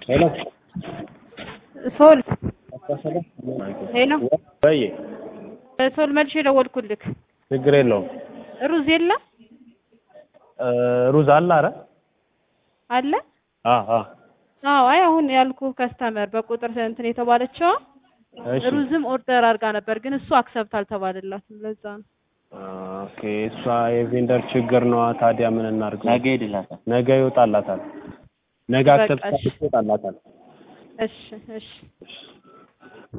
ሄሎ ሶል ሄሎ በይ ሶል መልሼ ደወልኩልክ። ችግር የለውም። ሩዝ የለም ሩዝ አለ። አረ አለ። አ አ አዎ አይ አሁን ያልኩ ከስተመር በቁጥር እንትን የተባለችዋ እሺ ሩዝም ኦርደር አድርጋ ነበር፣ ግን እሱ አክሰብት አልተባለላትም። ለዛ ነው ኦኬ። እሷ የቬንደር ችግር ነዋ። ታዲያ ምን እናድርግ? ነገ ይድላታል። ነገ ይወጣላታል። ነገ በቃ አክሰፕት እሺ። ይወጣላታል። እሺ እሺ